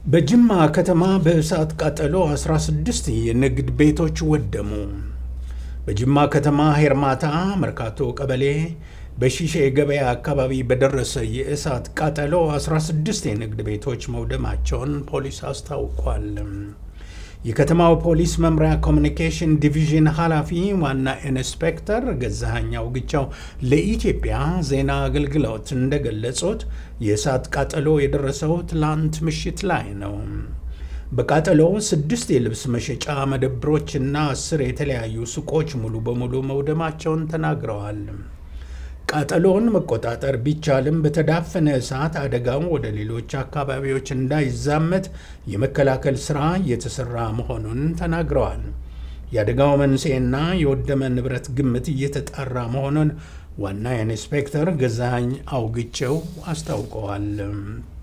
በጅማ ከተማ በእሳት ቃጠሎ 16 የንግድ ቤቶች ወደሙ። በጅማ ከተማ ሄርማታ መርካቶ ቀበሌ በሺሼ ገበያ አካባቢ በደረሰ የእሳት ቃጠሎ 16 የንግድ ቤቶች መውደማቸውን ፖሊስ አስታውቋል። የከተማው ፖሊስ መምሪያ ኮሚኒኬሽን ዲቪዥን ኃላፊ ዋና ኢንስፔክተር ገዛኸኝ አውግቻው ለኢትዮጵያ ዜና አገልግሎት እንደገለጹት የእሳት ቃጠሎ የደረሰው ትላንት ምሽት ላይ ነው። በቃጠሎው ስድስት የልብስ መሸጫ መደብሮችና አስር የተለያዩ ሱቆች ሙሉ በሙሉ መውደማቸውን ተናግረዋል። ቃጠሎውን መቆጣጠር ቢቻልም በተዳፈነ እሳት አደጋው ወደ ሌሎች አካባቢዎች እንዳይዛመት የመከላከል ሥራ እየተሠራ መሆኑን ተናግረዋል። የአደጋው መንስኤና የወደመ ንብረት ግምት እየተጣራ መሆኑን ዋና ኢንስፔክተር ገዛኸኝ አውግቸው አስታውቀዋል።